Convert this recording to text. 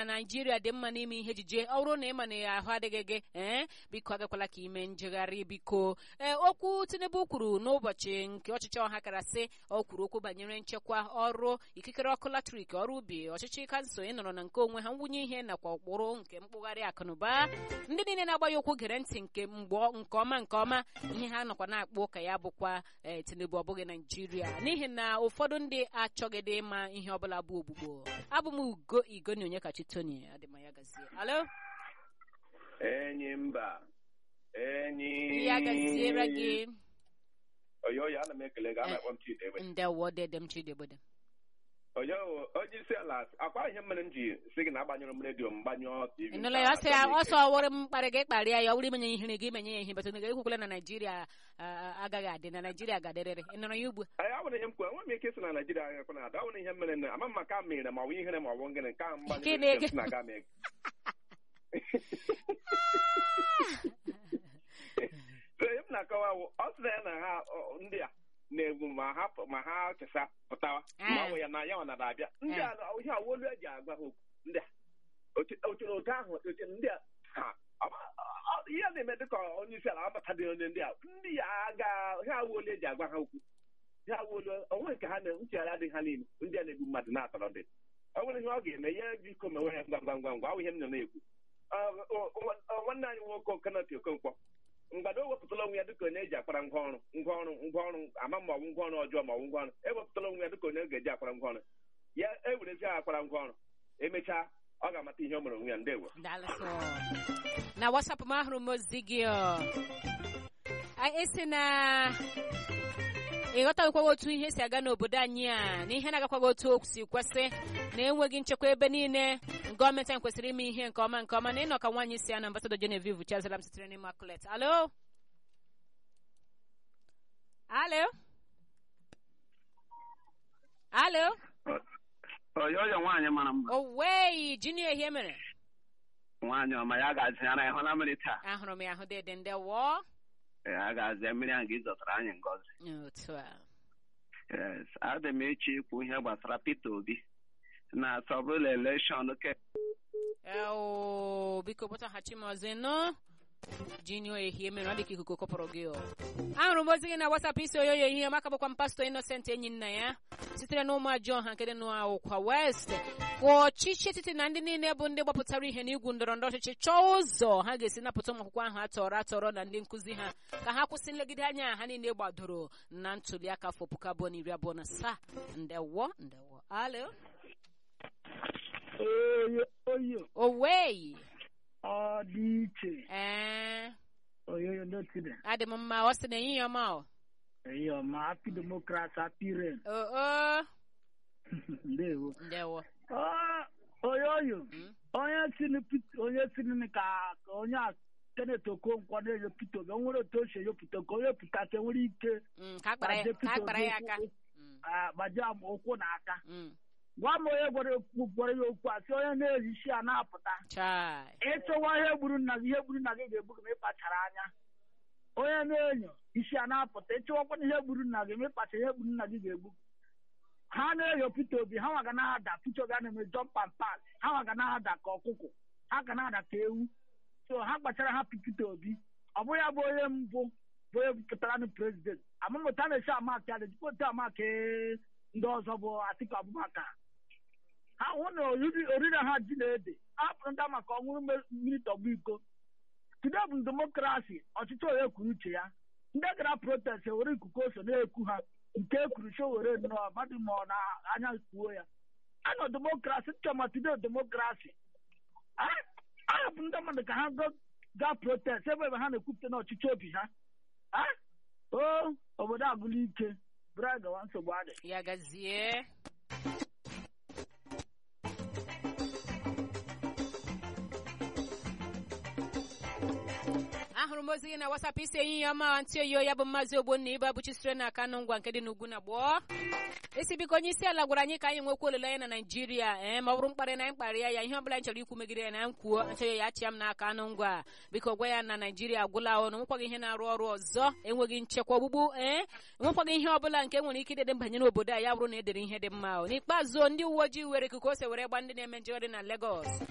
na naijiria dị mma n'ime ihe ejije ọ bụrụ na ị ma na ahụ adịghị gị ee biko agakwala ka ime njegharị biko ee okwu tinubu kwuru n'ụbọchị nke ọchịchị ọha kara sị ọ kwuru okwu banyere nchekwa ọrụ ikikere ọkụ latrik ọrụ ubi ọchịchị kansụl ịnọrọ na nke onwe ha nwunye ihe nakwa ụkpụrụ nke mkpụgharị akụnụba ndị niile na-agba ya okwu gere ntị nke mgbe nke ọma nke ọma ihe ha nọkwa na-akpọ ụka ya bụkwa ee tinubu ọ bụghị naijiria n'ihi na ụfọdụ ndị achọgịdị ịma ihe ọbụla bụ ogbugbo abụ m ugo igoni onye kachi tony adịmaya gazie alo enyi mba enyi ya gaziere gị oyo ya ana m ekele gị a na-akpọ m Chidebe ndewo dede m chidebode oyo onye isi ala akwa ihe mere m ji si gị na agbanyụrụ m redio m gbanyụọ tv ịnụla ya ọsọ ya ọsọ wụrụ m mkparị gị kparịa ya ọ wụrụ imenye ihere gị menye ya ihe betụ gị ekwukwala na naijiria agaghị adị na naijiria ga-adịrịrị ị nụrụ ya ugbu anyị awụrụ ihe m kwuru enwe m ike isi na naijiria agakwa na ada awụrụ ihe mere na ama m maka mere ma ọ bụ ihere ma ọ bụ ngịnị nke a m Gịnị? gbanyụrụ redio m si na aga m ege so ihe m na-akọwa wụ ọ sị na ya na ha ọ, ndị a na-egwu ma ha pụ- ma ha chesa pụtawa ma ọ bụ ya na ya ọ nara abịa ndị a ihe awolu eji agwa ha okwu ndị a oche oche- otu ahụ oche ndị a ha ọ- ọ- ihe na-eme dịka onye isi ala abata dị onye ndị a ndị ya aga ha awolu eji agwa ha okwu ha awolu onwe nke ha na nchegharị adịghị ha niile ndị a na-egbu mmadụ na-atọrọ ndị ọ nwere ihe ọ ga-eme ya biko mewe ya ngwa ngwa ngwa ngwa ọ bụ ihe m nọ na-ekwu Ọ, ọ, ọ, nwanne anyị nwoke okenati okonkwo mgbado o wepụtala onwe ya dịka onye eji akwara ngwa ọrụ ngwa ọrụ ngwa ọrụ ama ma ọ bụ ngwa ọrụ ọjọọ ma ọ bụ ngwa ọrụ ewepụtala onwe ya dịka onye ga-eji akwara ngwa ọrụ ya ewerezi ha akwara ngwa ọrụ emechaa ọ ga-amata ihe o mere onwe ya ndewo daalụsọ na wasapụ m ahụrụ m ozi gị ọ. A- esi na ịghọtaghịkwaghị otu ihe si aga n'obodo anyị a na ihe na-agakwaghị otu o si kwesị na enweghị nchekwa ebe niile gọọmenti anyị kwesịrị ime ihe nke ọma nke ọma na ịnọ ka nwaanyị si ya na ambasadọ Genevieve Chazalam sitere n'Immaculate alo alo alo oyoyo nwaanyị mara mma owei junior ihe mere nwaanyị ọma ya ga-azị ara ịhụla mmiri taa ahụrụ m ya ahụ dede ndewo ya ga-azị mmiri ahụ gị zọtara anyị ngọzi otu a yes adị m eche ikwu ihe gbasara Peter Obi na sọbụla elekshọn ke Eo, biko kpọtaghachi m ọzọ nọ jinio ehie mere ọ dị ka ikuku kọpụrụ gị o ahụrụ m ozi gị na WhatsApp isi oyoyo ehihie maka bụkwa m pastọ Innocent enyi nna ya sitere na ụmụajọ ọha nke dị n'ụkwa west ka ọchịchị etiti na ndị niile bụ ndị gbapụtara ihe n'igwu ndọrọ ndọrọ ọchịchị chọọ ụzọ ha ga-esi napụta ụmụ akwụkwọ ahụ atọrọ atọrọ na ndị nkụzi ha ka ha kwụsị nlegide anya ha niile gbadoro na ntuli aka afọ puku abụọ na iri abụọ na asaa ndewo ndewo alo oyo oyo owei ọ dị iche ee oyoyo n'otide adị m mma ọ sị na ehihie ọma o eyo ma happy democrat happy rain oo ndewo ndewo Ọ, oyoyo Mm. onye sini Pit- onye sini ka ka onye a Kenneth Okonkwo na-eyo Peter Obi o nwere otu o si eyopụta ka onye pụta ka enwere ike Mm, ka akpara ya gbaje ka Peter akpara Obi ya aka ụkwụ- Mm, ah, gbaje am ụkwụ na aka mm. gwa m onye gwara okwu gwara ya okwu a sị onye na-ehichi a na-apụta chai ịchọwa ihe gburu nna gị ihe gburu nna gị ga-egbu gị ma ịkpachara anya onye na-enyo isi a na-apụta ịchọwakwana ihe gburu nna gị ma ịkpacha ihe gburu nna gị ga-egbu gị. ha na-enyo Peter Obi ha nwa ga na-ada Peter Obi a na-eme jump and pass ha nwa ga na-ada ka ọkụkọ ha ga na-ada ka ewu so ha kpachara hapụ Peter Obi ọ bụ ya bụ onye mbụ bụ onye pụtara na prezident amụmụta na-esi amaka ya jikwa otu amaka ndị ọzọ bụ Atiku Abubakar ha hụ na oriri oriri ha ji na ede hapụrụ ndị maka ọṅụrụ mme- mmiri tọgbọ iko tude bụ demokrasi ọchịchị onye kwuru uche ya ndị gara protest ewere ikuku ose na-ekwu ha nke ekwuru cho were nnọọ mmadụ ma ọ na anya kwuo ya anọ demokrasi chọma tude demokrasi ahapụ ndị mmadụ ka ha go- gaa protest ebe ebe ha na-ekwupụta na ọchịchị obi ha Ah? o obodo agụla ike bụrụ anyị gawa nsogbu adị ya gazie ahụrụ m ozi gị na WhatsApp isi ehihie ọma ntị oyo ya bụ maazị ogbonna ibe abụchi sitere na aka ngwa nke dị n'ugwu na gboo isi biko onye isi ala gwara anyị ka anyị nwekwa olileanya na naijiria ee ma ọ bụrụ mkparị na anyị kparịa ya ihe ọbụla anyị chọrọ ikwu megide ya na anyị kwuo achọghị ya achịa m n'aka anụ ngwa biko gwa ya na naijiria agwụla ọnụ nwekwaghị ihe na-arụ ọrụ ọzọ enweghị nchekwa ogbugbu ee enwekwaghị ihe ọbụla nke nwere ike idede banyere obodo a ya bụrụ na edere ihe dị mma o. n'ikpeazụ ndị uwe ojii were ikuku ose were gba ndị na-eme njegharị na Lagos